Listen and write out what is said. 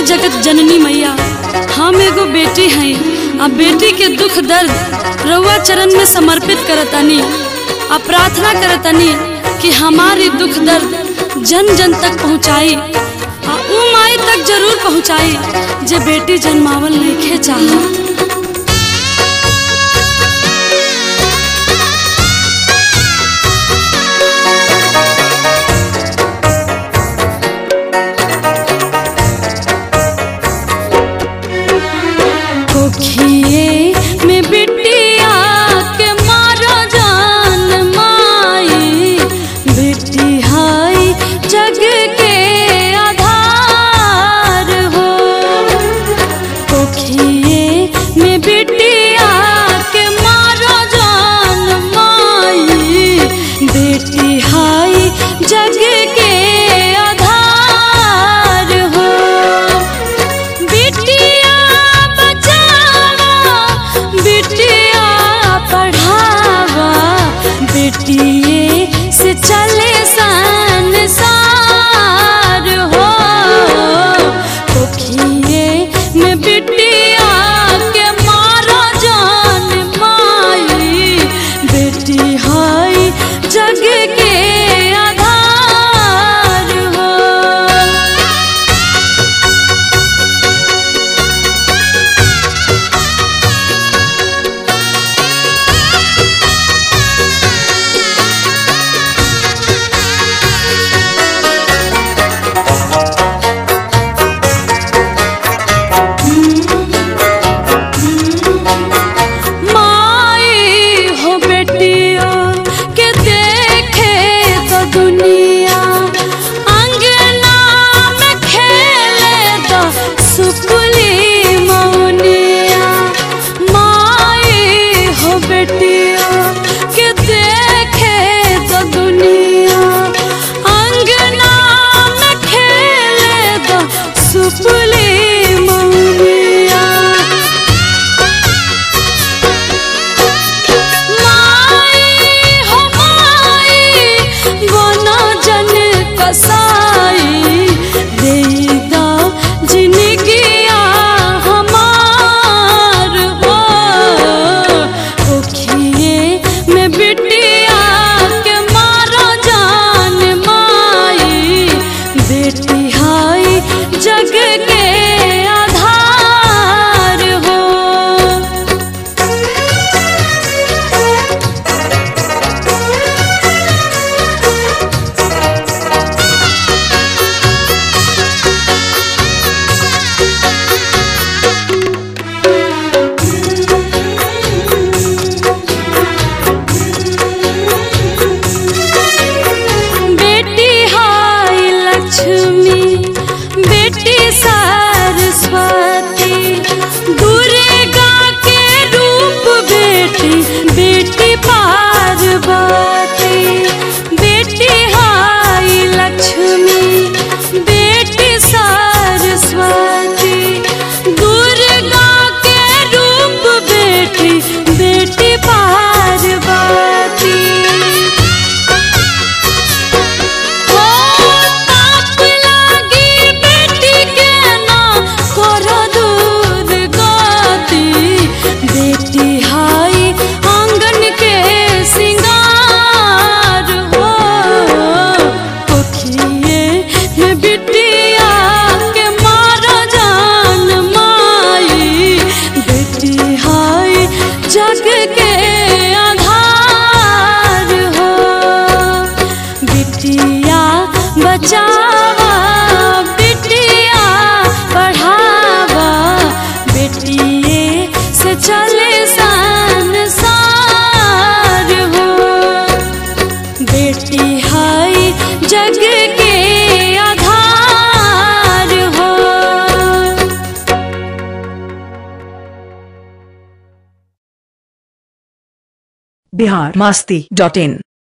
जगत जननी मैया हम एगो बेटी हई आ बेटी के दुख दर्द रउआ चरण में समर्पित करतनी आ प्रार्थना करतनी कि हमारी दुख दर्द जन जन तक पहुँचाई आ ऊ माई तक जरूर पहुँचाई जे बेटी जन्मावल नइखे चाहत कोखिए में बिटिया के मारा जान माई बेटी हाई जग के आधार हो कोखिए में बिटिया के मारा जान माई बेटी हाई जग के आधार हो बिटिया बचावा बिटिया पढ़ावा बेटिए से चले संसार हो कोखिए में बिटिया के मारा जान माई बेटी हाई जग के आधार हो माई हो बेटिया के देखे तो दुनिया अंगना में खेले तो सुपुली मौनिया माई हो बेटिया के देखे तो दुनिया अंगना में खेले तो सुपुली मौनिया माई हो माई बना जन कसाई देदा जिनगिया हमार हो ओखिए में बिटिया के मारा जान माई बेटी हाई जग के आधार हो बेटी हाय लक्ष्मी बेटी सरस्वती दुर्गा के रूप बेटी बेटी पार्वती बेटी हाय लक्ष्मी बेटी सरस्वती दुर्गा के रूप बेटी बेटी पार्वती हो ताप लागी बेटी के ना करो दूध गाती बेटी हाई आंगन के सिंगार हो कोखिए में बिटिया के मारा जान माई बेटी हाई जग के आधार हो बिटिया बचावा बिटिया पढ़ावा बेटिए से चले संसार हो बेटी हाई जग के आधार हो बिहार मास्ती डॉट इन